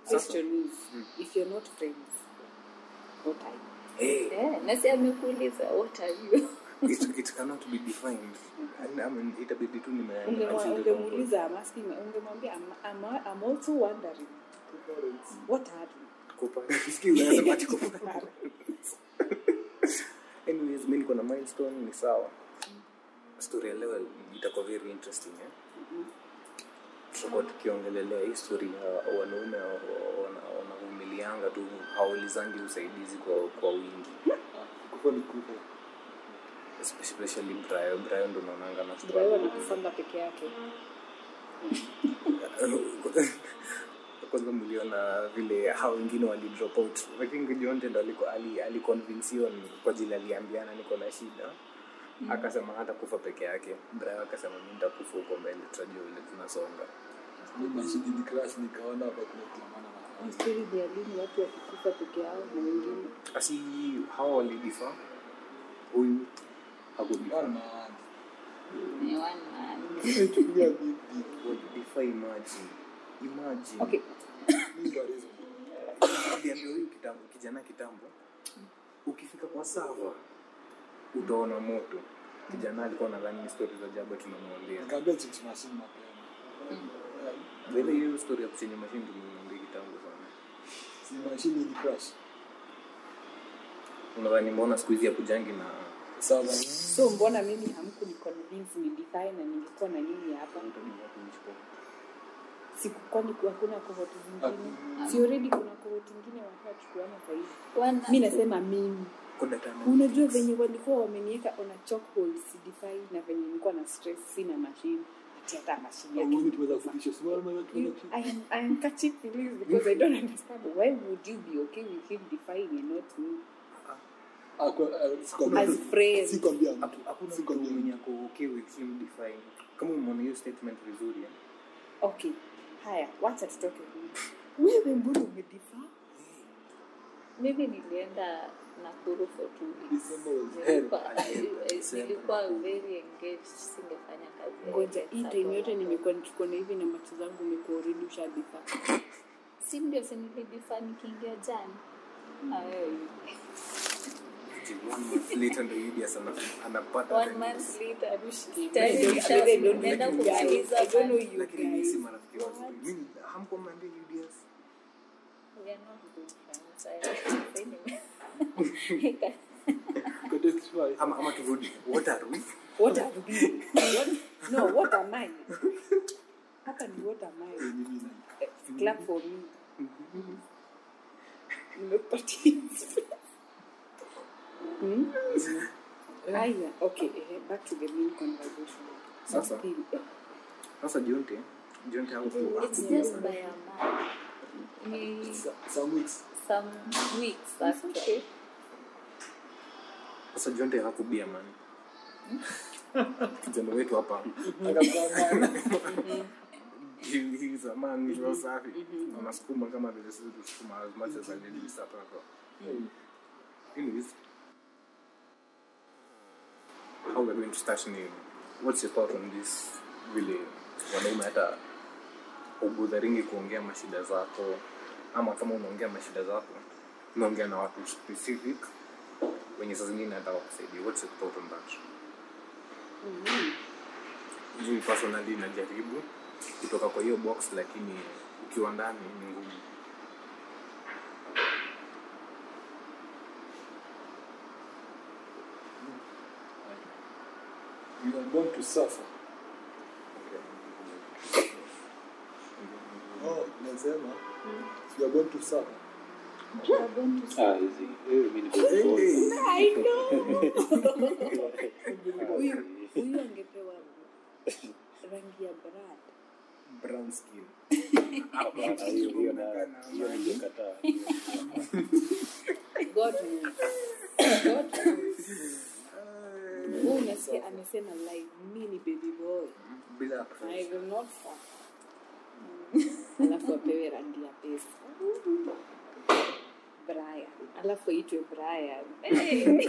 question is if you're not friends what are you hey, Eh, nasi amekuuliza what are you it, it cannot be defined And, I mean, itabidi tu nime- Ungemwa- nime- ungemuuliza I'm asking ungemwambia I'm, I'm, I'm also wondering what are you Kupa- Sikiza, nasema ati kupa- anyways mi niko na milestone ni sawa story ya leo itakuwa very interesting eh? tutakuwa tukiongelelea history ya wanaume wa- wa- wana- wanavumilianga tu hawaulizangi usaidizi kwa, kwa wingi kufa ni kufa especially Brian Brian ndo naonanga na Brian anakufanga peke yake kwanza mliona vile hao wengine wali drop out I think Jonte ndo aliko- ali aliconvinsiwa kwa jili aliambiana niko na shida akasema hata kufa peke yake Brian akasema mi nitakufa huko mbele tutajua vile tunasonga Mimi mashini ni crash nikaona hapa kuna kulamana na story ni ya lini watu wakikufa peke yao na wengine asi hawa walidifa huyu hakudifa one man Ni one man. Chukulia big deal. walidifa imagine imagine okay Mimi ndo reason. aliambia huyu kitambo kijana kitambo ukifika kwa sava utaona moto kijana alikuwa nadhani ni stori za jaba tunamwambia Nikaambia chicks machine mapema. Vile hiyo story ya kuchenye mashini tumemwambia kitambo sana Si machine ili crash. unadhani mbona siku hizi ya kujangi na Sawa. so mbona mimi hamku ni convince ni define na ningekuwa na nyinyi hapa siku kwani hakuna kohoti zingine si already kuna kohoti ingine washachukuana sahizi One mi nasema mimi kodatana unajua venye walikuwa wameniweka on a chokehold sidifai na venye nilikuwa na stress sina mashine ati hata mashine yake Hauoni tumeweza kutisha. Si wewe wewe You- I am, I am catching feelings because I don't understand. Why would you be okay with him defying and not me? Ah, kwa- ah, sikwambia- As friends. sikwambia mtu. hakuna mtu Sikwambia mwenye mtu. ako okay with him define kama umeona hiyo statement vizuri eh? Okay. Haya, wacha tutoke huyu. Wewe mbona umedify? mimi nilienda nakuru for two weeks December was hell. Nilikuwa- I- I- nilikuwa very engaged singefanya kazi ya Ngoja hii Sato time yote hapo. nimekuwa nikikuona hivi na macho zangu umekuwa already ushadify. si ndio sinilidifa nikiingia jana Na wewe. Ati one month later ndo Julius ana- anapata one the month news. later I don't- tayari I don't know nishaenda you guys. kumaliza I don't know month. you lakini mimi si guys. marafiki wazuri mimi hamko mnaambia Julius We are not good friends. I- anyway. Context five. ama ama turudi what are we What are we? What? No, what am I? Hapa ni what am I? Eh, mimi na- Eh, Clap for me. Nimepatia. Hmm? Aya, okay, eh, back to the main conversation. Sasa. Still, eh, sasa Jonte Jonte hapo It's just by a month. Ni Sa- some weeks. some weeks actually. sasa Jonte hakubia man kijana wetu hapa Akapambana. he, he is a man he's well safi anasukuma kama vile sisi tusukuma as much as alilisa hapa anyways how we're going to start ni what's your thought on this vile wanaume hata ubudharingi kuongea mashida zako ama kama unaongea mashida zako unaongea na watu specific wenye saa zingine hata wakusaidia what's your thought on that mimi personally najaribu kutoka kwa hiyo box lakini ukiwa ndani ni ngumu You are born to suffer. Oh, nasema you are born to suffer. Ah, hizi. Eh, mimi niko bored. I know. Huyu huyu angepewa rangi ya brad. brown skin Hapana, hiyo hiyo na hiyo ningekataa. God knows. God knows. Huyu unasikia amesema live, mimi ni baby boy. bila I will not fuck. Alafu apewe rangi ya pesa. Brian. Alafu aitwe Brian. Hey.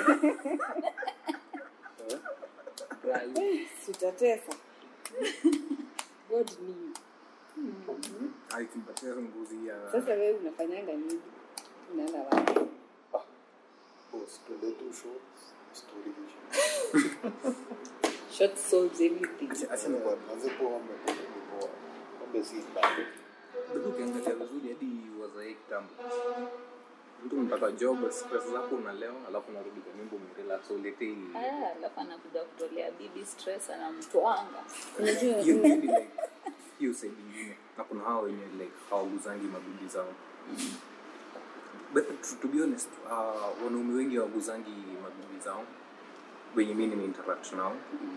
Sitatesa. God knew. akimpatia ngozi ya sasa wewe unafanyanga nini unaenda wapi Boss, twende tu shorts, story ishi. short solves everything Acha- acha ni- Kwa- manze pombe, pombe ni poa. Pombe si mbaya. Bado ukiangalia vizuri hadi wazae kitambo mtu mpaka job stress zako unalewa alafu unarudi kwa nyumba umerelax uletei Ah, alafu anakuja kutolea bibi stress anamtwanga unajua hiyo maybe like hiyo side ingine na kuna hao wenye like hawaguzangi mabibi zao but to, to be honest uh, wanaume wengi hawaguzangi mabibi zao wenye mi nimeinteract nao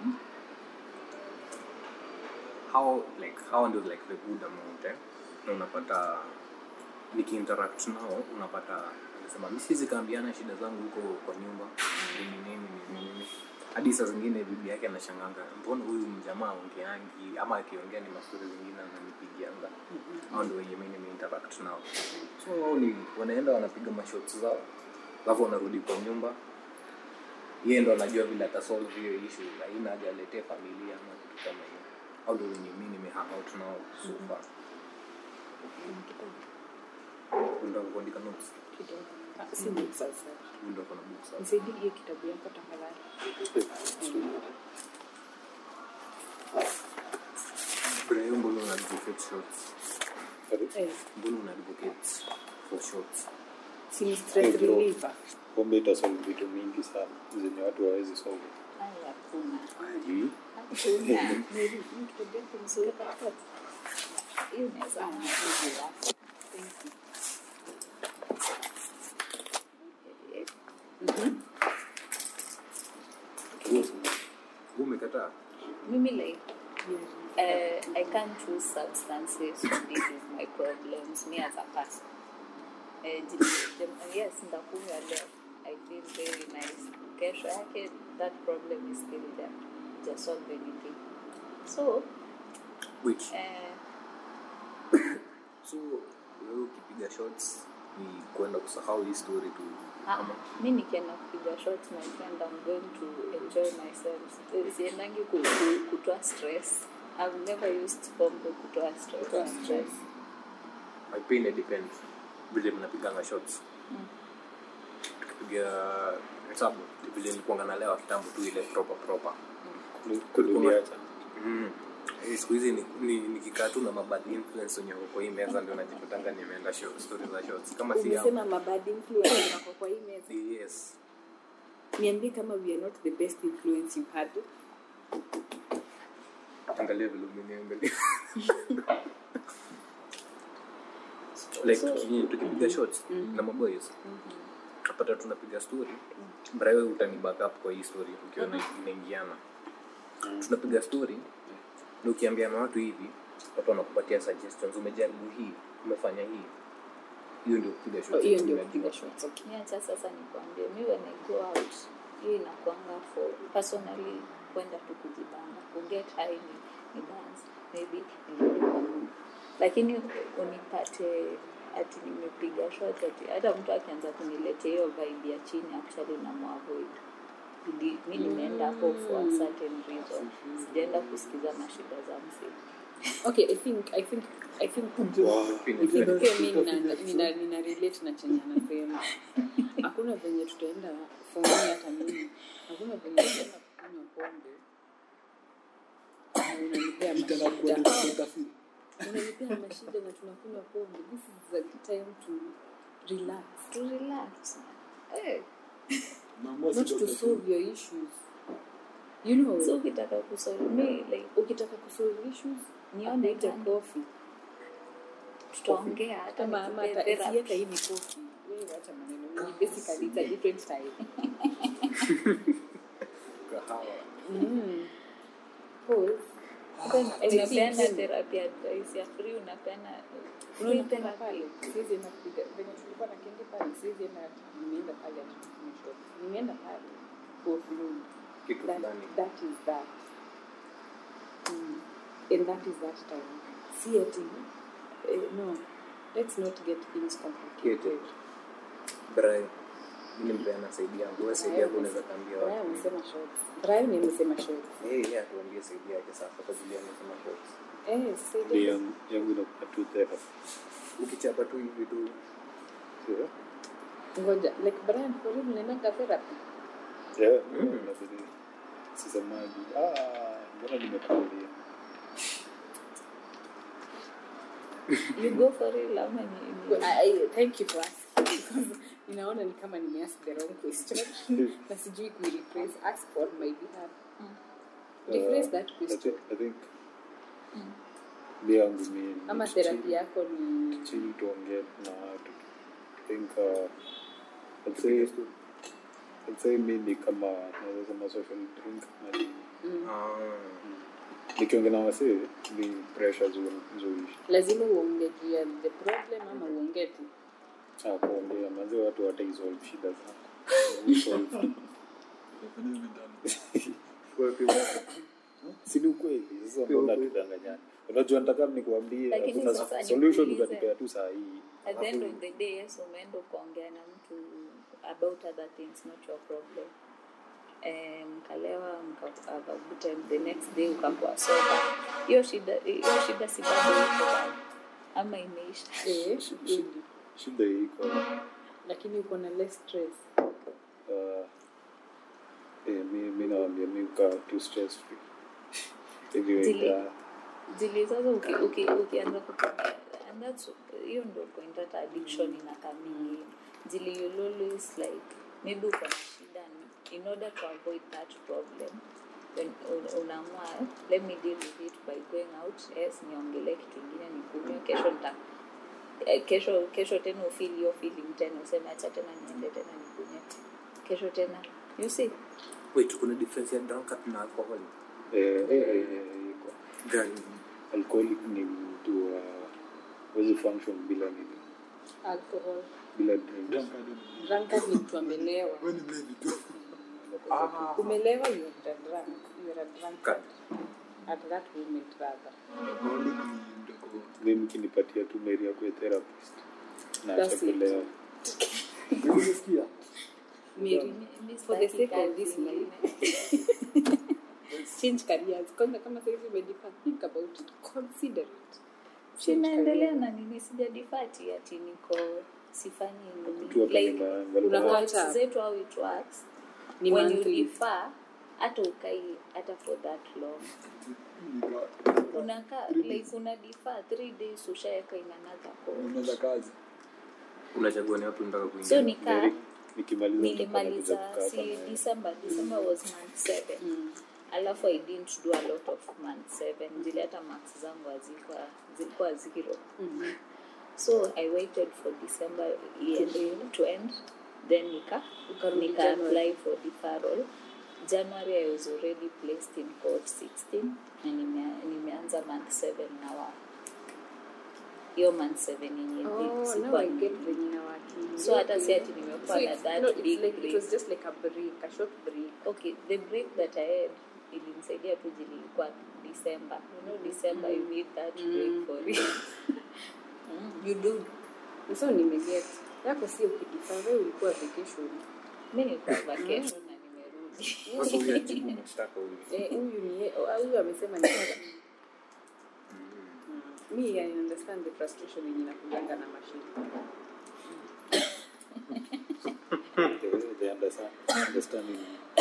hao like hao ndio like the good amount eh? na unapata nikiinteract nao unapata anasema mi siwezi kaambiana shida zangu huko kwa nyumba nini nini nini nini hadi saa zingine bibi yake anashanganga mbona huyu mjamaa ongeangi ama akiongea ni mastori zingine ananipigianga au ndio wenye mi nimeinteract nao so wao ni wanaenda wanapiga mashots zao alafu wanarudi kwa nyumba yeye ndo anajua vile atasolve hiyo issue haina haja aletee familia ama kitu kama hiyo au ndio wenye mi nimehang out nao so far unataka kuandika notes kidogo Ah, si ni sasa ndio kuna books hapo nisaidie hiyo kitabu yako tafadhali Brian, mbona una advocate shots eh mbona una advocate for shots si ni stress bro. reliever pombe itasolve vitu mingi sana zenye watu hawawezi solve Ay, hakuna Aji. hakuna Mzuri watoto. hiyo inaweza kuwa nzuri yako. Eh, Wewe umekataa mimi like uh, I can't choose substances to deal with my problems me as a person. Uh, j- j- yes, ndakunywa leo. I feel very nice. Kesho yake that problem is still there. Just solve anything. So, wait uh, so wewe ukipiga shots ni kwenda kusahau hii story tu Ah, ama mi nikienda kupiga shots my friend I'm going to enjoy myself Eh, siendangi ku- ku- kutoa stress I've never used pombe kutoa stress, Kutoa stress. my pain it depends vile mnapiganga shots tukipiga hesabu vile nilikuanga nalewa kitambo tu ile proper proper kuliacha Mm. Eh, siku hizi ni- ni- nikikaa tu na mabad influence wenye wako kwa hii meza ndio najipatanga nimeenda show- story za shots kama si hao umesema mabad influence wako kwa hii meza yes niambie kama we are not the best influence you had angalia vile umeniangalia like tuki- tukipiga shots na maboys napata tunapiga story brawe utani back up kwa hii story ukiona inaingiana tunapiga story na ukiambia na watu hivi watu wanakupatia suggestions umejaribu hii umefanya hii hiyo ndio kupiga Oh, shots hiyo ndio Unajua. kupiga shots okay niacha sasa nikwambie mi when I go out hiyo inakwanga for personally kwenda tu kujibanga kuget high ni, ni dance maybe nirudi kwa nyumba lakini unipate ati nimepiga shot ati hata mtu akianza kuniletea hiyo vibe ya chini actually namuavoid Ili- mi nimeenda hapo for a certain reason sijaenda kusikiza mashida za mzee okay i think i think i think Wow. Pin I it think right. pia mi nina- nina nina relate na chenye anasema hakuna venye tutaenda for me hata mimi hakuna venye tutaenda kunywa pombe na unanipea Tena kuwa mashida utafiti. unanipea mashida na tunakunywa pombe this is the time to relax to relax eh, Naamua not si to utafiti. solve your issues you know so ukitaka kusolve mi like ukitaka kusolve issues Nione nione kando. coffee tutaongea hata kama ama nikupe hata therapy. isiweka hii ni coffee wewe acha maneno ni basically it's a different style Kahawa. mm. Pause. Then I unapeana think- therapy advice ya free unapeana free unaona tena therapy pale siwezi enda kupiga venye tulikuwa na kenge pale siwezi enda ati nimeenda pale ati tukunywe shot nimeenda pale for flu kitu that, fulani that is that mm. and that is that time si ati eh, no let's not get things complicated Brian, mimi nimepeana saidi yangu wewe saidi yako unaweza kaambia Brian watu amesema shots Brian amesema shots Eh, yeye atuambie saidi yake sasa kwa vile amesema shots Eh, sasa Ni ile- yangu yangu inakuwa tu therapy. ukichapa tu hivi tu Sio? ngoja like Brian for real unaendanga therapy Yeah, Mm. inabidi sisemaji. Ah, mbona nimekuambia? you go for it ama ni- ni- Well, I, I, thank you for asking because ninaona ni kama nimeask the wrong question na sijui kuirephrase ask for my behalf rephrase Uh, that I question think, I think mi yangu mi ni ama kuchill- therapy yako ni chill tuongee na watu. I think uh, I'd say I'd say mi ni kama naweza sema social drink na ni mm, nikiongea na wasee ni pressure zu zuishi. lazima uongee juu ya the problem ama uongee tu Ah, kuongea manzi watu wataisolve shida zako. Solve. si ni ukweli sasa mbona tudanganyana unajua nataka nikuambie Lakini hakuna sasa solution nikuulize. ukanipea tu saa hii at the end of the day yes umeenda ukaongea na mtu about other things not your problem Eh, mkalewa mka have a good time the next day ukakuwa sober hiyo shida hiyo shida si bado iko bado ama imeisha eh, Shi- shida iko lakini uko na less stress uh, eh, mi mi nawambia mi ukaa tu stress free anyway Zili- uh, zili sasa uki- uki- ukianza kutumia and that's hiyo ndo point hata addiction inakamili zili you'll always like maybe uko na shida ni- in order to avoid that problem when un- unaamua let me deal with it by going out yes niongelee kitu ingine nikunywe kesho nita eh, kesho kesho tena ufeel hiyo feeling tena useme acha tena niende tena nikunywe kesho tena you see wait kuna difference ya drunkard na alcohol eh, eh, eh, eh, iko gani alcoholic ni mtu uh, wezi function bila nini alcohol bila drink drunkard ni mtu amelewa ah umelewa you are a drunk you are a drunkard at that moment rather mimi kinipatia tu meri ya kuwe therapist na That's acha it. kulewa Mary, for the sake of this life change careers kwanza kama saizi umejipa think about it consider it Change sinaendelea na nini sijadifati ati niko sifanyi tu hapa nini ni like ma- Una ma- catch up. zetu how it works Ni when you monthly. defer hata ukai hata for that long unakaa like una defer three days ushaweka in another course unaanza kazi unachagua ni wapi unataka kuingia so nikaa Mary, nikimaliza nitakuwa nakuja nilimaliza kukaa si kama- december december was month seven Mm. alafu i didn't do a lot of month seven zile hata marks zangu hazikuwa zilikuwa zero Mhm. so i waited for december iende to end then nika Ukarudi nika January. apply for deferral january i was already placed in court 16 na nime- nimeanza month 7 na wa hiyo month 7 yenye Oh, now sikuwa I ni- get venye inawaki. So hata si Okay. ati nimekuwa So na it's- that no, it's big like- it break. was just like a break, a short break. okay the break that i had ilinisaidia tu zilikuwa december you know december you need that break for you you do So nimeget. Yako si ukidifa, wewe ulikuwa vacation. mi nilikuwa vacation na nimerudi sasa huyu ajibu mashtaka huyu Eh, huyu ni ye- oh, huyu amesema ni Mm. Me, I understand the frustration yenye nakujanga na mashine. They- they understand- understanding.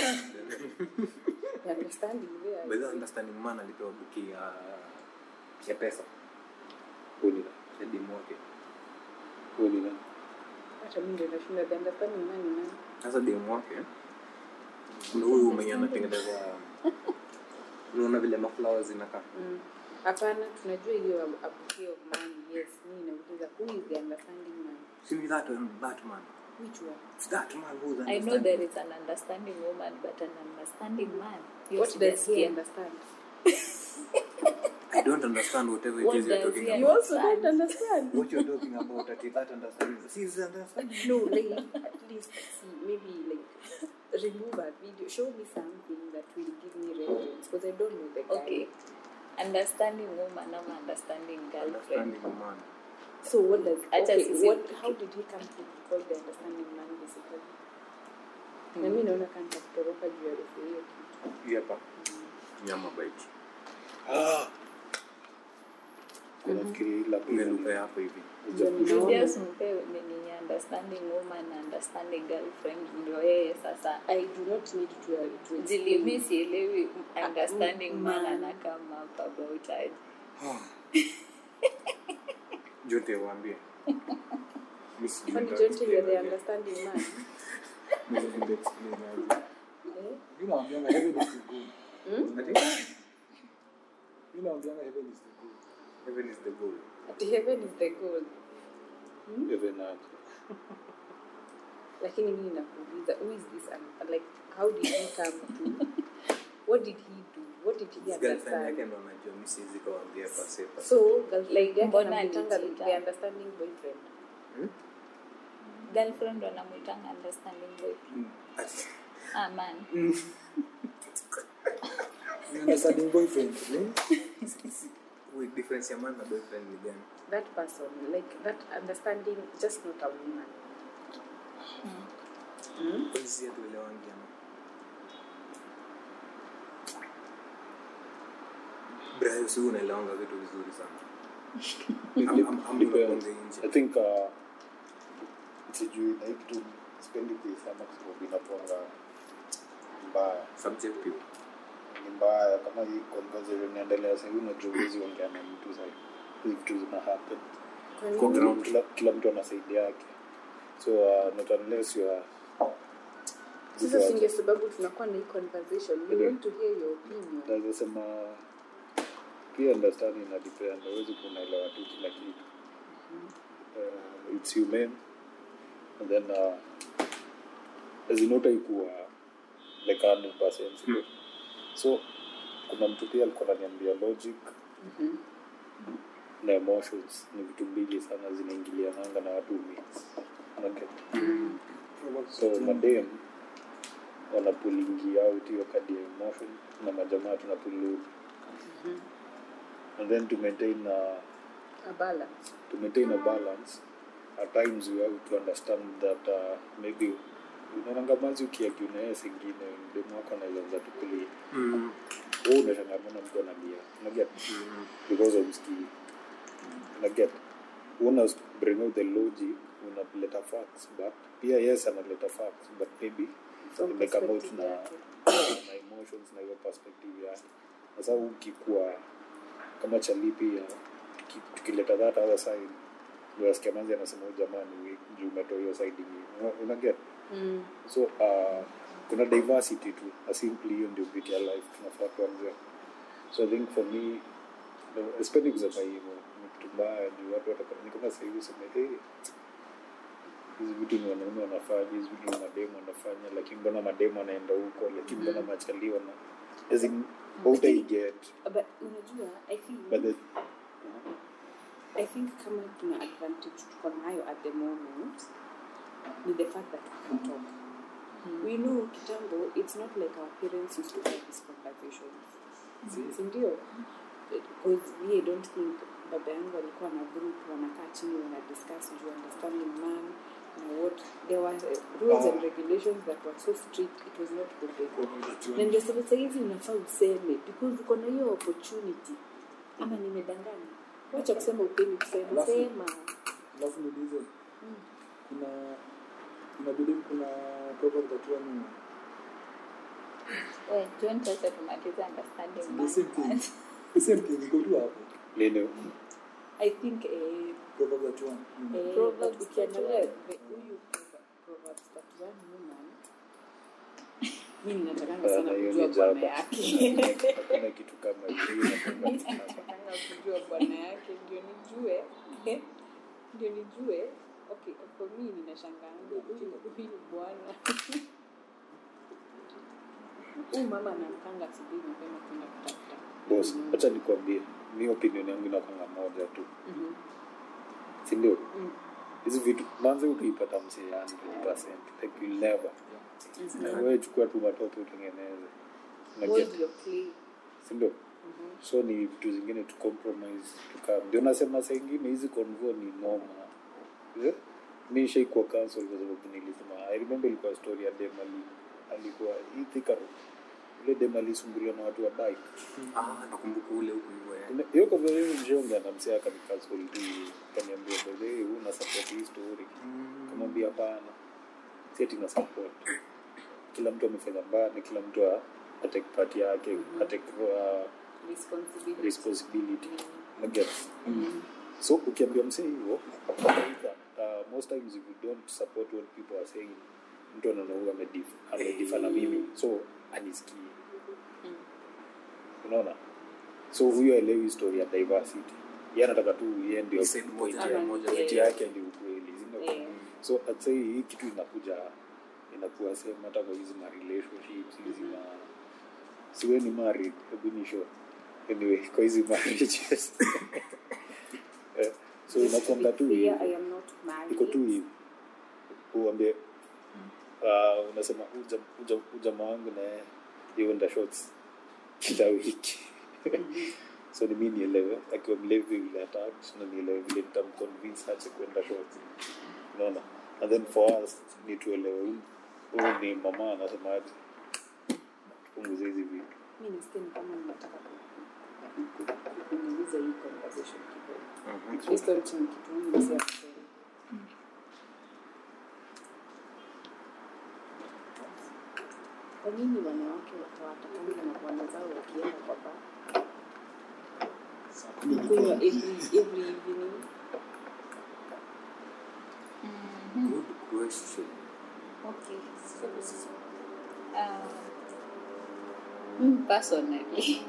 The understanding there. by the way, understanding man alipewa buki ya ya pesa Huyu ni nani? ya demu wake Huyu ni nani? Hata mimi ndio nashinda the understanding man ni nani? sasa demu wake kuna huyu mwenye anatengeneza unaona vile maflowers zinakaa Mm. Hapana, tunajua hiyo ab- abuki of man. Yes, mimi nauliza who is the understanding man? See me that one, that man. Which one? It's that man who's i know understanding. there is an understanding woman but an understanding man Hiyo What does he sijasikia. understand? I don't understand whatever it What is you're does talking he You about. also don't understand. What you're talking about, Ati, that understanding. See, is understanding. No, like at least see maybe like remove a video, show me something that will give me reference because I don't know the guy. okay understanding woman ama understanding girlfriend Understanding man. So what does Acha okay, sisi- what how did he come to be called the understanding man basically? Na mimi naona kama kutoroka juu ya refu hiyo kitu. Hii hapa. Nyama bite. unafikiri ila ile lugha yako hivi Julius mpe nini understanding woman na understanding girlfriend ndio yeye sasa I do not need to, to explain. zilimi sielewi understanding Mm, man man. anakama up about aje jote waambie Mi sijui Kwani nita Jonte you're the explain aje. understanding man? Ndio explain aje. Eh? Mimi naambianga heaven is the goal. Ati? Mimi naambianga heaven is the goal. Heaven is the goal. Ati heaven is the goal. even aje Lakini mimi nakuuliza, who is this? un- Like, how did he come to? What did he do? What did he His girlfriend yake understand? ndo anajua mi siwezi kawambia pase pase. So, girlfriend yake Mbona anamwitanga alicheat? the understanding boyfriend. girlfriend wanamwitanga understanding boyfriend Ati- ah man Ni understanding boyfriend. Wait, difference ya man na boyfriend ni gani? That person, like that understanding, just not a woman. Kwani sisi hatuelewangi ama? Brayo, si wewe unaelewanga vitu vizuri sana. Am- am- am- Depends. unakuanga nje. I think uh, sijui na hii kitu sipendi kuisema kwa sababu inakuanga mbaya Subjective. ni mbaya kama hii conversation inaendelea sahii unajua huwezi ongea na mtu sahii hizi vitu zina happen Kwa ground. kila, kila mtu ana saidi yake so uh, not unless you are Sasa si ndio sababu tunakuwa na hii conversation. We Ndio. want to hear your opinion. naweza sema pia understanding ina depend hawezi kunaelewa tu kila kitu uh, it's human and then uh, azinotaikuwa like 100% Mm. so kuna mtu pia alikuwa ananiambia logic na emotions ni vitu mbili sana zinaingiliananga na watu mix Unaget? so madem wanapulingi out hiyo kadi ya emotion na majamaa tunapulu and then to maintain a, A balance. to maintain a balance at times you have to understand that uh, maybe unaonanga mazi ukiagi unaye singine mdemu wako anaweza tukulia Mm. huu unashangamana mtu analia unaget Mm. because of ski unaget una bring out the logic unaleta facts but pia yes analeta facts but maybe From imekama out perspective na, yake. na emotions na hiyo perspective yake sasa ukikuwa kama chali pia tuki- tukileta that other side unasikia manzi anasema huyu jamani we- juu umetoa hiyo side ingine Una- unaget Mm. so uh, kuna diversity tu na simply hiyo ndio beauty ya life tunafaa kuanzia so i think for me no, sipendi kusema hivyo ni kitu mbaya juu watu wataka- ni kama sahivi useme hey, hizi vitu ni wanaume wanafanya hizi vitu ni mademu wanafanya lakini mbona mademu wanaenda huko lakini mbona machali wana as in hautaiget But unajua, I think but the, I think kama tuna advantage tuko nayo at the moment ni the fact that we can talk. We know kitambo it's not like our parents used to have these conversations. Si- si ndio? Because we I don't think baba yangu alikuwa na group wanakaa chini wana discuss juu understanding man na what there were uh, rules and regulations that were so strict it was not good na ndio sababu sahizi unafaa useme because uko na hiyo opportunity ama nimedanganya wacha kusema upendi kusema Alafu- sema alafu niulize kuna kuna believe kuna proverb that one we john sasa tumaliza understanding the man same thing the same thing iko tu hapo lini i think eh, proverb that one mm. eh, Proverbs but ukiangalia 31. the- huyu Proverbs- Proverbs 31 woman mimi natakanga sana Bana, hiyo kujua ni bwana jaba. yake hakuna kitu kama hiyo Mimi natakanga kujua bwana yake ndio nijue ndio nijue okay for me ninashangaanga huyu huyu bwana huyu mama anamkanga asubuhi mapema kwenda kutafuta bos hacha nikwambie mi opinion yangu inakwanga moja tu Mhm. sindio Mm. hizi vitu manze utaipata msee 100 like you'll never Na wewe chukua tu matope utengeneze Unaget? Hold your clay. sindio so ni vitu zingine tu compromise tuka ndio nasema saa ingine hizi convo ni noma Eh? mi shaikuwa cancel kwa sababu nilisema i remember ilikuwa story ya dem ali alikuwa hii Thika Road ule dem alisumbuliwa na watu wa bike ah nakumbuka ule huko hivyo eh. Kuna- hiyo conversation njiongea na msee akanikazol tu kaniambia bedhe una support hii story kamwambia hapana si ati na support kila mtu amefanya mbaya na kila mtu a- atake part yake atake uh, responsibility responsibility Unaget? so ukiambia msee hivyo either, uh, most times if you don't support what people are saying mtu anaona huyu amedif- amedifa na mimi so anisikii unaona so huyo aelewi story ya diversity ye anataka tu ye ndio Side point moja, ya- moja. point yake ndio ukweli Zina- Yeah. so atsai hii kitu inakuja inakuwa same hata kwa hizi ma relationships hizi ma siwe ni married hebu ni show anyway kwa hizi marriages Eh, so inakwanga tu hivi. Here I am not married. iko tu hivi uambie uh, unasema uja, uja, ujamaa wangu naye iwenda shots kila wiki so ni mi nielewe akiwa mlevi vile atat na nielewe vile nitamconvince ache kwenda shots unaona and then for us ni tuelewe huyu huyu ni mama anasema aje tupunguze hizi vitu mi nasikia ni kama ninataka ku- ku- ku- kumaliza hii conversation kidogo Mhm. based on chenye kitu huyu mzee amesema. kwa nini wanawake watawatakanga na bwana zao wakienda kwa baa kunywa every, every evening Good question. Okay, so uh, mm, personally,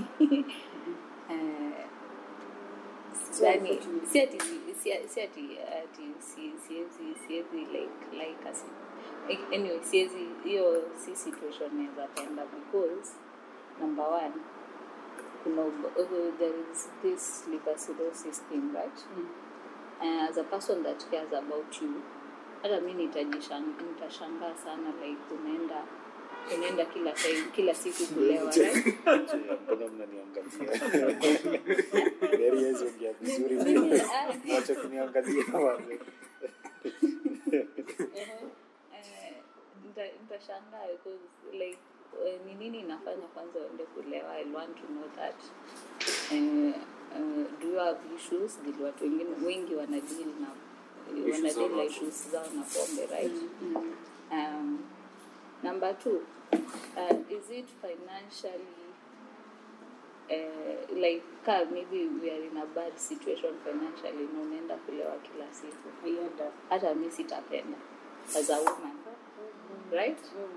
uh, So yani, unfortunately- si ati si- si ati ati si- siwezi siwezi like like as like, anyway siwezi hiyo si situation naweza penda because number one kuna ub- uh, there is this liver cirrhosis thing right uh, as a person that cares about you hata mi nitajishang- nitashangaa sana like unaenda unaenda kila time kila siku kulewa right? Je, mbona mnaniangalia Mary hawezi ongea vizuri Mimi- ah, wacha kuniangalia wazee. eh, nita- nitashangaa because like eh, ni nini inafanya kwanza uende kulewa i want to know that eh, eh, do you have issues dili watu wengine wengi wanadili na Issues wanadili zao na na issues zao na pombe right um, number two uh, is it financially uh, like ka maybe we are in a bad situation financially na unaenda kulewa kila siku Aienda. hata mi sitapenda as a woman right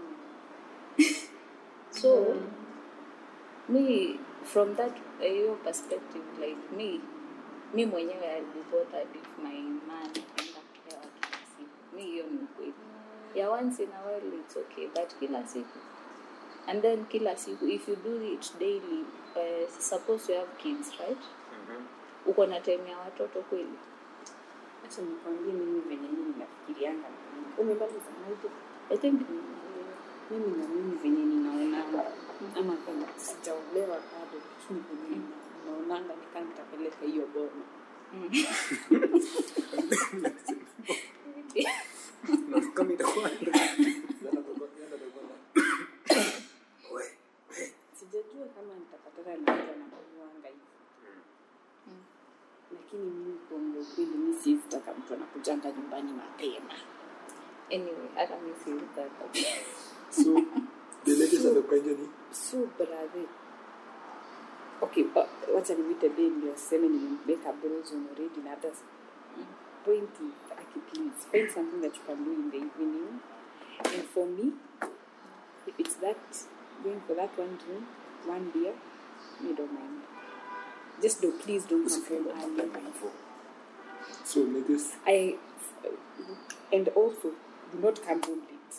so me from that uh, your perspective like me mi mwenyewe I'll be bothered if my man anaenda kulewa kila siku mi hiyo ni ukweli ya once in a while it's okay but kila siku and then kila siku if you do it daily uh, suppose you have kids right Mhm. uko na time ya watoto kweli acha nikwambie mimi venye mimi nafikirianga umemaliza maji i think mimi na mimi venye ninaonanga ama kama sijaolewa bado lakini venye naonanga nikaa nitapeleka hiyo boma Na kama itakuwa sijajua kama nitapatana na mtu anakuanga hivi lakini mimi kuongea ukweli mi siwezi taka mtu anakujanga nyumbani mapema anyway hata mi siutaka so the latest amekuja ni so brother okay uh, wacha nimwite be ndio aseme nimembeka brozon already na hata point to aki please find something that you can do in the evening and for me if it's that going for that one drink one beer me don't mind just do please don't come from early so latest I and also do not come home late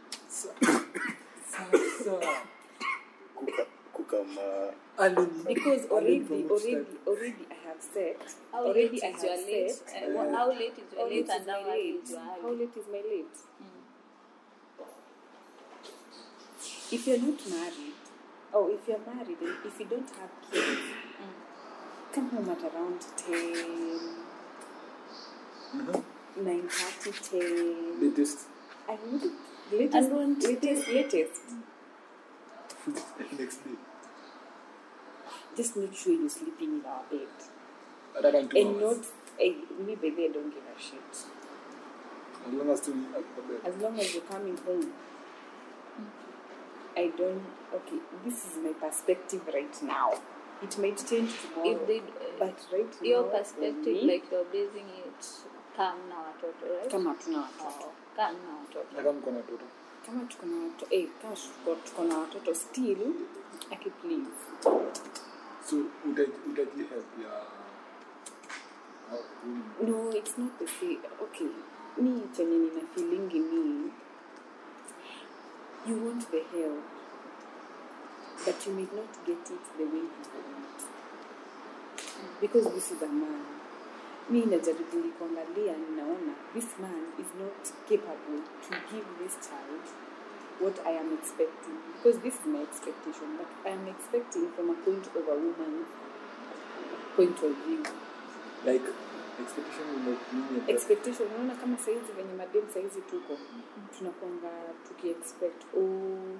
Kuka- kukama because already from which already side? already I have set How already late I is have your late? set Uh, wha- how late is your How late late and is how my early late? is your How early? late is my late? If you're not married, or if you're married and if you don't have kids, come home at around 10, 9 10. latest I would latest, And don't- latest, latest. next day just make sure you're sleeping in our bed hata kama two and hours. not eh, me baby I don't give a shit as long as tu ako bed. as long as you're coming home I don't okay this is my perspective right now it might change tomorrow if they but right your now for perspective me, like you're basing it kam na watoto right kama tuna watoto oh, kam na watoto na kama mko na watoto kama tuko na watoto eh, kama tuko- tuko na watoto still aki please so utaji utaji help ya au- mm, no it's not the same okay mi chenye nina feelingi ni you want the help but you may not get it the way you want because this is a man mi najaribu nikuangalia ninaona this man is not capable to give this child what i am expecting because this is my expectation but i am expecting from a point of a woman's point of view like expectation ni nini ya- expectation unaona kama saizi venye madem saizi tuko tunakwanga tukiexpect oh,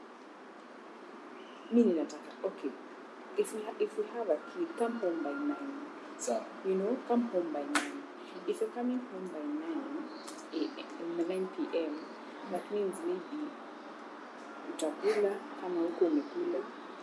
mi ninataka okay if we, ha if we have a kid come home by nine sawa you know come home by nine if you're coming home by nine a- 9 pm that means maybe utakula kama huko umekula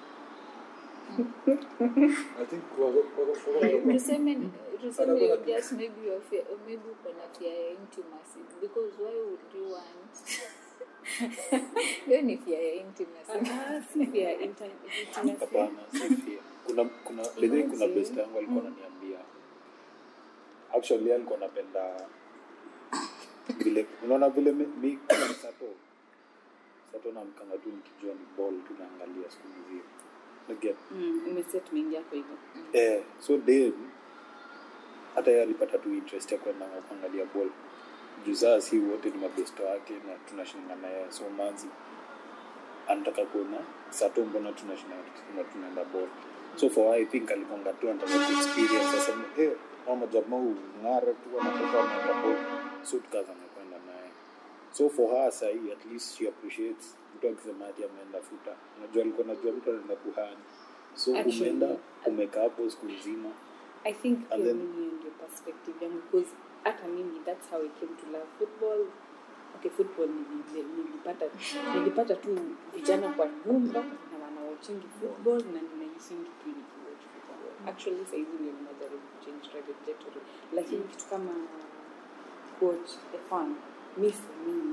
i think kwa kwa kwa kwa tuseme tuseme Hata you kuna- just maybe your fear, maybe uko na fear ya intimacy because why would you want hiyo ni fear ya intimacy Ah, si vya inter- intimacy. hapana sifia kuna kuna bedhii kuna Imagine. best yangu alikuwa ananiambia actually alikuwa anapenda vile unaona vile mi mi kama sato sato namkanga tu nikijua ni ball tu naangalia siku mzima Naget. Mm, umeset mingi yako hivyo eh, so dem hata yeye alipata tu interest ya kwenda kuangalia ball juu saa si wote ni mabesto wake na tunashindana na yeye so manzi anataka kuona sato mbona tunashindana na tunaenda ball so for her, i think alikonga tu anataka ku experience aseme eh mama jamaa ung'ara tu wanatoka wanaenda ball so tukaza kwenda naye so for her sahii at least she appreciates mtu akisema ati ameenda futa unajua alikuwa najua mtu anaenda kuhani so Actually, umeenda umekaa hapo siku nzima I think pia And then- mimi hiyo ndio perspective yangu because hata mimi that's how I came to love football. Okay, football nili- nilipata nilipata tu vijana kwa nyumba na wanawachingi football na ninaisingi tu nikiwatch football. Actually saizi ndio ninajaribu change trajectory, lakini kitu kama coach the fun me for me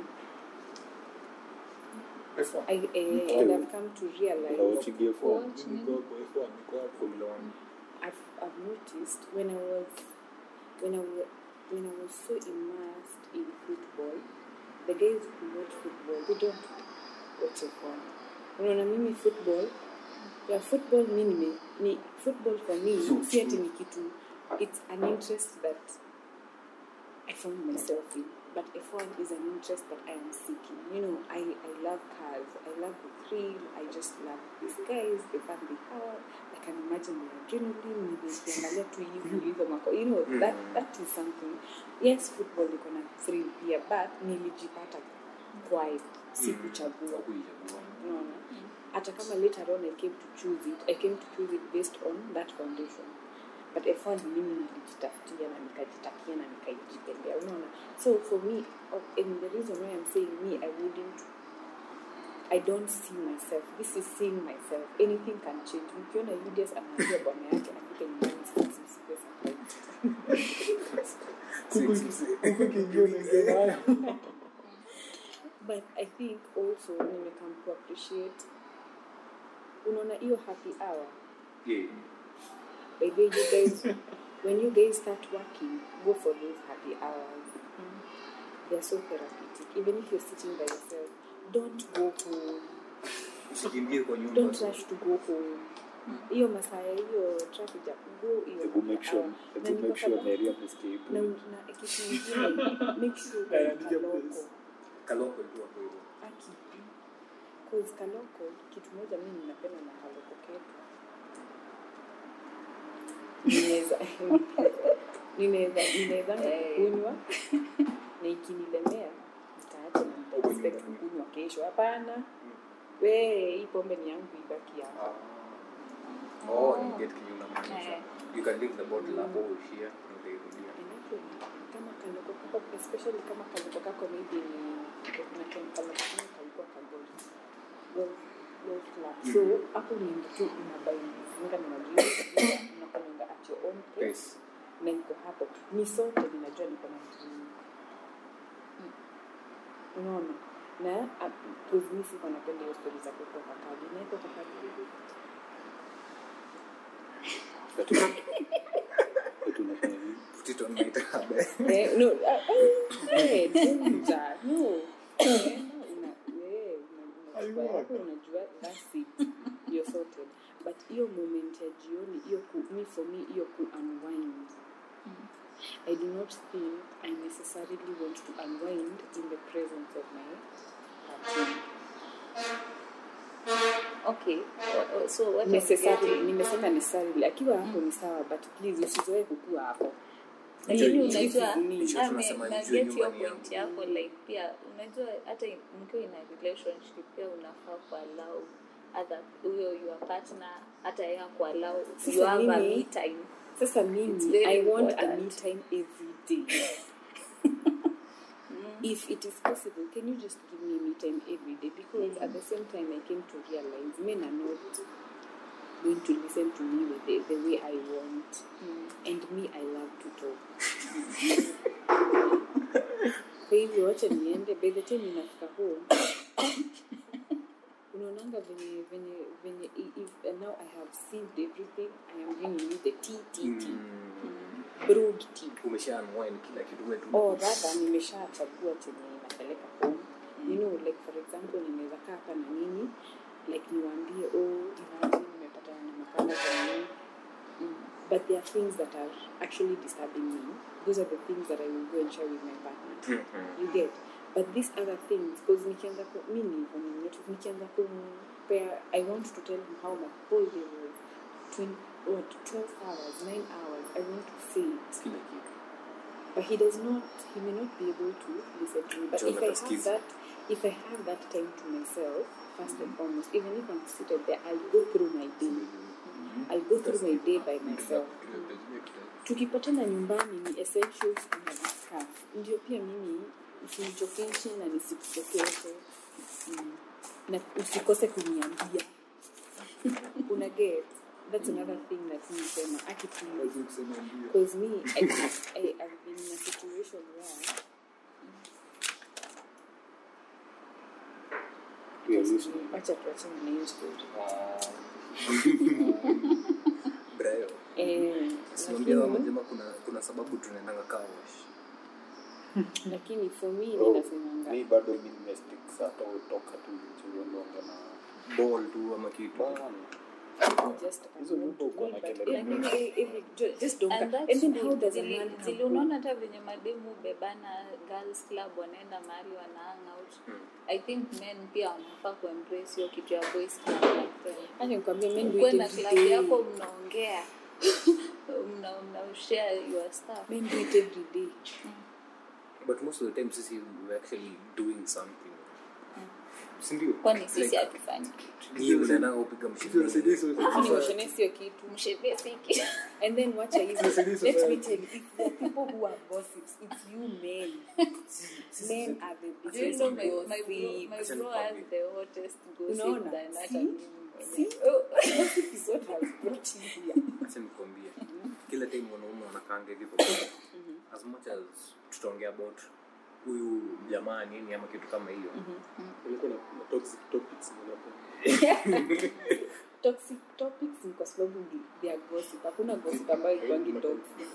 F1. I, eh, and I've come to realize unawachigia for Watch Niko nini? kwa F1, niko hapo. Formula One. I've, I've noticed when I was when I was when I was so immersed in football, the guys who watch football they don't watch a phone. Unaona mimi football ya football mi nime ni football for me si ati ni kitu it's an interest that I found myself in. But F1 is an interest that I am seeking. You know, I, I love cars. I love the thrill. I just love these guys, the fun they have. I can imagine the adrenaline, nikiangalia tu hivi hizo mako. You know, that, that is something. Yes, football iko na thrill pia, but nilijipata kwayo. Sikuchagua. Hakuichagua. Unaona? Hata kama later on I came to choose it, I came to choose it based on that foundation. But F1 mimi nilijitafutia na nikajitakia na nikaijipendea. Unaona? So for me, oh, and the reason why I'm saying me, I wouldn't I don't see myself. This is seeing myself. Anything can change. Mkiona Julius anaambia bwana yake anafika nyumbani sasa msikuwe surprised. Kuku iki- kuku ikiingia unaingia nayo. but i think also nimekam to appreciate unaona hiyo happy hour Yeah. by the way you guys when you guys start working go for those happy hours they're so therapeutic even if you're sitting by yourself don't go home Usikimbie kwa nyumba. don't rush to go home hiyo masaa ya hiyo traffic ya go hiyo hebu make sure hour. Na hebu ni make kwa sure sababu- Mary amesikia hii na, point. na kitu ingine make sure Eh, uko andika kaloko place. Kaloko tu hapo hivyo. aki cause kaloko kitu moja mimi ninapenda na kaloko ketu ninaweza ninaweza ninaweza kukunywa na ikinilemea nitaacha na nitaexpect kukunywa kesho hapana we hii pombe ni yangu ibaki yangu Oh, ni get kenye unamaanisha. Eh. You can leave the bottle hapo uishie, utairudia. And actually, kama kaliko kako especially kama kaliko kako maybe ni kuna chemical lakini kalikuwa kagold gold gold club so hapo unaenda tu unabainga na majibu unakwenda at your own pace Pace. na iko hapo ni sote ninajua niko na dream unaona na kuzimi siko napenda hiyo stori za kutoka kadi naiko kakadi Ati unafanya nini? Put it on my tab. Eh, no, ah, ah, eh, danger, no. Unaenda, una- eh, una- unachukua yako, unajua that's it. You're sorted. But hiyo moment ya jioni hiyo ku me for me hiyo ku unwind I do not think I necessarily want to unwind in the presence of my partner. okay o- o- so what I'm Necessarily, getting- nimesema necessarily akiwa hapo ni sawa but please usizoe kukua hapo lakini Hiyo- unajua hiyo ni- Hicho ame- tunasema na nijue get hiyo nyumbani point yangu. yako like pia unajua hata mkiwa ina relationship pia unafaa kualau other huyo your partner hata yeye kualau Sasa you have a mimi- me time Sasa It's mimi, very I want a important. me time every day. if it is possible, can you just give me me time every day? Because at the same time, I came to realize men are not going to listen to me with the, the way I want. And me, I love to talk. Kwa hivyo wacha niende, by the time ninafika home unaonanga venye venye venye i- if, and now I have saved everything I am bringing you the tea tea tea brewed tea umesha unwind kila kitu wewe tu or rather nimeshachagua chenye napeleka home you know like for example nimeweza kaa hapa na nini like niwaambie oh imagine nimepatana na makala za nini but there are things that are actually disturbing me those are the things that I will go and share with my partner you get but these other things because nikianza ku mimi niko ni mtu nikianza kumpea i want to tell him how my whole day was 20, what 12 hours 9 hours i want to say it kila kitu but he does not he may not be able to listen to me but John if i have atasikiza. that if i have that time to myself first and foremost even if i'm seated there i'll go through my day i'll go through my day by myself tukipatana nyumbani ni essentials kuna discuss ndio pia mimi usinichokeshe na nisikuchokeshe mm. na usikose kuniambia una get that's another thing that mi sema aki please Lazima kusema ndio. because me I, I, I've been in a situation where We are listening. wacha tuachane na hiyo story brayo eh, simwambia wa lakini, majama kuna kuna sababu tunaendanga kawash lakini for me Bro, mi nasemanga mi bado mi nimestick saa to toka tu chuliondoonge na ball tu ama kitu Bana. just Hizo I want nyimbo to uko do, na but kelele every- every- every- ju- just don't And ca- that's and then how good. does a Zili- man zili come unaona hata venye mademu bebana girls club wanaenda mahali wana hang out i think men pia wanafaa kuembrace hiyo kitu ya boys club like them. Acha nikwambie men do Ukuwe it na every club day. yako mnaongea mna mna share your stuff Men do it every day. but most of the time sisi we're actually doing something sindio kwani sisi hatufanyi ni unaenda upiga Tusiwasaidie mshindi sote. Kwani washone sio kitu mshevie siki and then wacha hivi Tusiwasaidie let me society. tell you if there are people who are gossips it's you men men are the Do you biggest know my, my bro, gossips my Acha bro has nikwambie. the hottest gossip Unaona? than hata See? mimi See? mwenyewe. Oh. gossip is what has brought you here acha nikwambie kila time wanaume wanakaanga hivi as much as tutaongea about huyu jamaa nini ama kitu kama hiyo Kulikuwa na na toxic topics nilikuwa. toxic topics ni kwa sababu ni- they are gossip hakuna gossip ambayo ikwangi toxic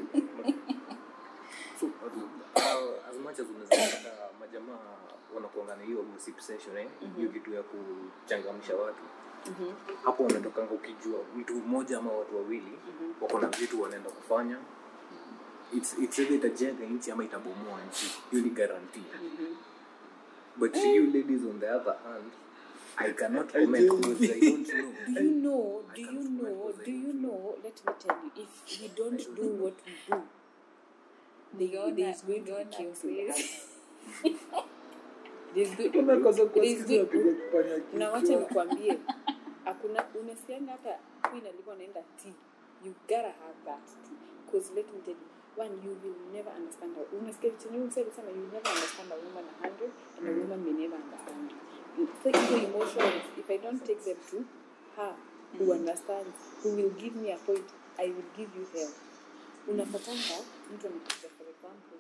so uh, as much as unaweza pata majamaa wanakuanga na hiyo gossip session eh hiyo kitu ya kuchangamsha watu hapo wanatokanga ukijua mtu mmoja ama watu wawili wako na vitu wanaenda kufanya it's it's either itajenga nchi ama itabomoa nchi hiyo ni guarantee but you ladies on the other hand I cannot comment because I don't know. do you know I do you can't comment know because I do you don't know let me tell you if we don't do what we do there Ungeona- there is going to be ungeona chaos in the please. house There's good- Unakosa there's kuwasikiza good- wapiga kipanya na wacha kichwa. nikwambie hakuna unasikianga hata queen alikuwa naenda tea you gotta have that tea because let me tell you one you will never understand her unasikia chenye msema sana you will never understand a woman a hundred and a woman may never understand you so hizo emotions if i don't take them to her who understands who will give me a point i will give you hell unapatanga mtu anakuja for example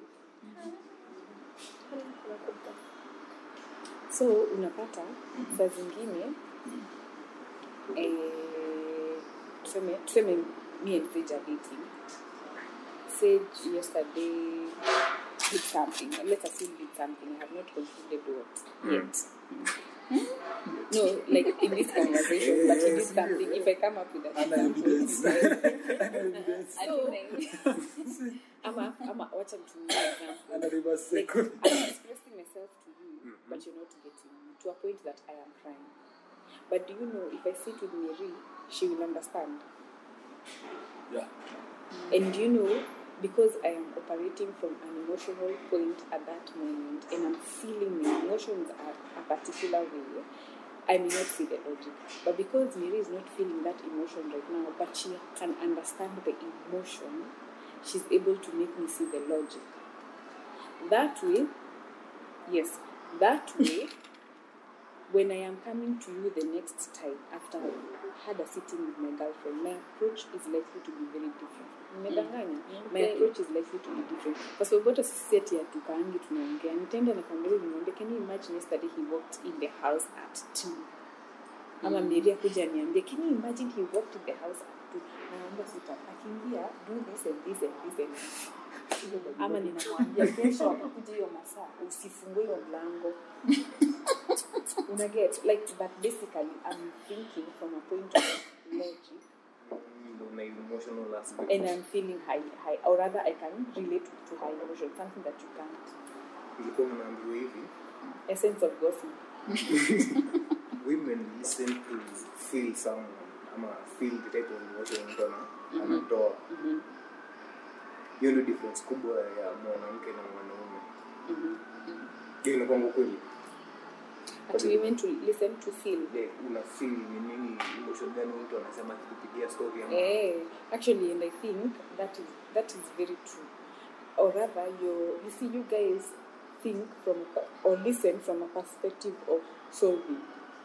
so unapata saa zingine eh, tuseme tuseme me and Sage are dating Sage yesterday did something let us say did something I have not concluded what yet no like in this conversation but he did something if I come up with a Ana evidence. Ana evidence. so ama ama wacha nitumie example Ana reverse like psycho. I'm expressing myself to you, but you're not getting me to a point that I am crying. But do you know if I sit with Mary, she will understand. Yeah. And you know, because I am operating from an emotional point at that moment, and I'm feeling my emotions are a particular way, I may not see the logic. But because Mary is not feeling that emotion right now, but she can understand the emotion, she's able to make me see the logic. That way, yes, that way, when I am coming to you the next time after I had a sitting with my girlfriend, my approach is likely to be very different. Nimedanganya? My Okay. approach is likely to be different. Kwa sababu hata sisi ati hatukaangi tunaongea. Nitaenda nikamwambia niambie, can you imagine yesterday he walked in the house at 2. Ama Mary akuja niambie, can you imagine he walked in the house at 2. Naomba sita. Akiingia, do this and this and this and this. Ama ninamwambia kesho akuja hiyo masaa usifungue hiyo mlango una get like but basically i'm thinking from a point of logic ndo una emotional aspect and i'm feeling high high or rather i can relate to high emotion something that you can't ilikuwa mnaambiwa hivi essence of gossip women listen to feel someone ama feel the type of emotion mtu ana- anatoa hiyo ndio difference kubwa ya mwanamke na mwanaume hiyo inakuwa kweli but women to listen to feel Ile una feel ni nini emotion gani mtu anasema akikupigia story ama Eh, actually, and I think that is that is very true. Or rather, you you see, you guys think from a per- or listen from a perspective of solving.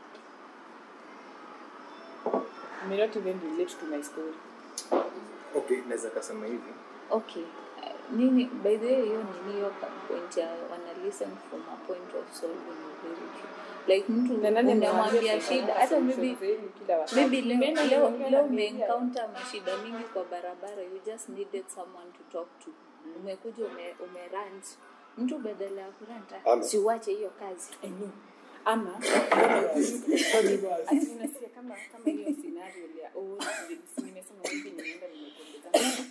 You may not even relate to my story. okay naweza kasema hivi okay Uh, nini by the way hiyo nini hiyo pa- point ya wana listen from a point of solving is very true like mtu Na nani unamwambia amewaambia shida tutaweka hata maybe solutions zenu kila wakati? maybe leo Mimi leo naongea leo na Mary umeencounter mashida mingi kwa barabara you just needed someone to talk to umekuja ume, umerant mtu badala ya kuranta Hello. siuache hiyo kazi I know. Ama ati unasikia kama kama hiyo scenario ya oh si nimesema hivi nimeenda nimetembeza na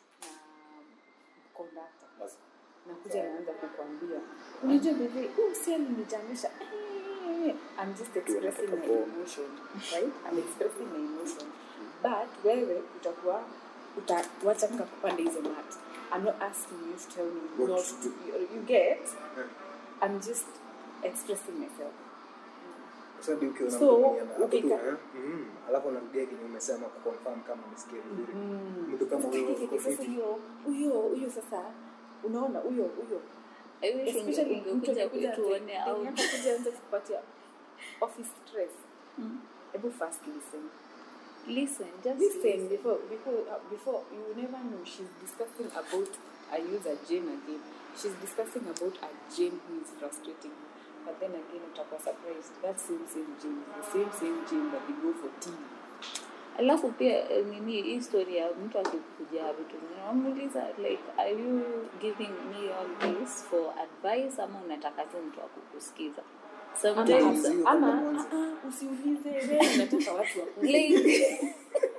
conductor Basi. nakuja naanza kukwambia unajua bebe huu si alinijamisha Eh, I'm just expressing my emotion right I'm expressing my emotion but wewe utakuwa utawacha kupanda hizo mat I'm not asking you to tell me What not to to do. you, you get I'm just expressing myself Sasa hadi ukiona So, mtu mwenye ana- hapo tu, ukika- eh, mm, alafu anarudia kenye umesema kuconfirm kama umesikia vizuri mtu kama huyo uko sasa fiti. huyo huyo huyo sasa unaona huyo huyo I wish unge- Especially mtu ungekuja amekuja kutuone anze- out ndio atakuja anze kupatia office stress hebu first listen listen just listen before before uh, before you never know she's discussing about I use a Jane again she's discussing about a Jane who is frustrating her but then again utakuwa surprised that same same Jane is the same same Jane that they go for tea alafu pia eh, nini hii story ya mtu akikuja vitu namuuliza like are you giving me all this for advice ama unataka tu mtu akukusikiza sometimes ama, ama ah, ah, usiulize wewe unataka watu wakuze like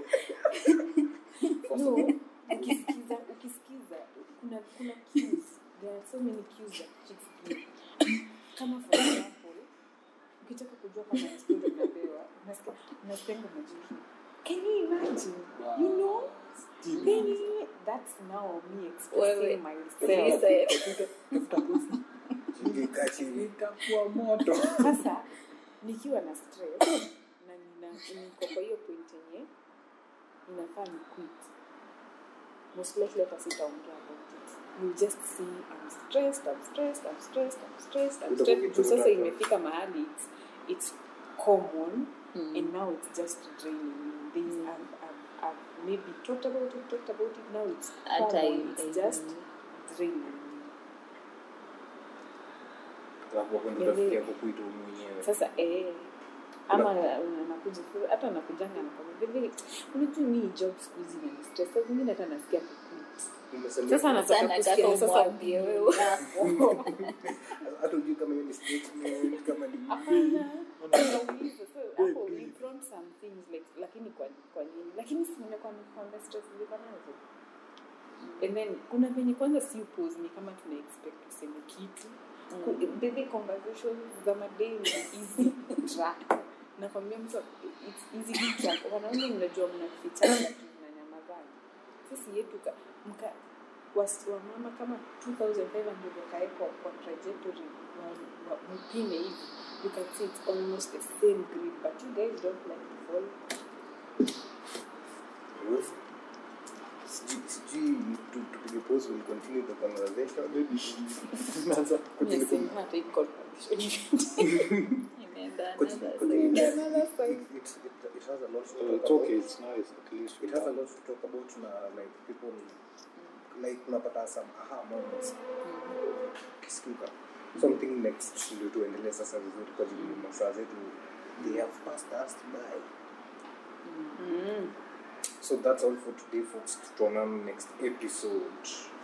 no ukisikiza ukisikiza kuna kuna cues there are so many cues that chicks give kama for example ukitaka kujua kama ni story unapewa unasikia unasikianga majibu can you imagine you know then that's now me Wewe, expressing myself Listen. Ingekaa chini itakuwa moto sasa nikiwa na stress na nina niko kwa hiyo point yenye ninafaa ni quit most likely hata sitaongea about it you just see I'm stressed I'm stressed I'm stressed I'm stressed I'm Utakuwa stressed kitu Juu sasa unataka. imefika mahali it's, it's common Mm. and now it's just draining me There's, I've, I've, I've maybe talked about it talked about it now it's Hata common i- it's i- just draining me Alafu hapo ndio utafikia kukuita wewe mwenyewe sasa eh, ama nakuja hata nakujanga nakwambia "Baby, unajua mi job siku hizi na stress saa zingine hata nasikia kuquit Umesema- sasa nataka Sana kusikia kaka sasa umwambie wewe. hata ujui kama hiyo ni statement kama ni hapana nauliza so hapo we brought some things like lakini kwa kwa nini lakini si nimekuwa nikwambia stress ziko nazo and then kuna venye kwanza si upose ni kama tuna expect tuseme kitu Ku- baby conversations za madei ni easy track nakwambia mtu it's easy to track wanaume mnajua mnafichana tu mnanyamazana sisi yetu ka- mka wasi- wamama kama 2500 wakaekwa kwa trajectory wa- wa- mpime hivi you can see it's almost the same grid but you guys don't like to fall Sijui- sijui tu- tupige pause we'll continue the conversation Naanza Yes, kujilipu- in fact, I got Imeenda Continue- another continue. side. Another side. It- it- it- it has a lot to Uh, talk it's about. okay, it's nice at least. it has a lot to talk about na like people like unapata some aha moments kistuka something next ndio tuendelee sasa vizuri kwa jili masaa zetu they have passed us by Mm. so that's all for today folks tutaonana next episode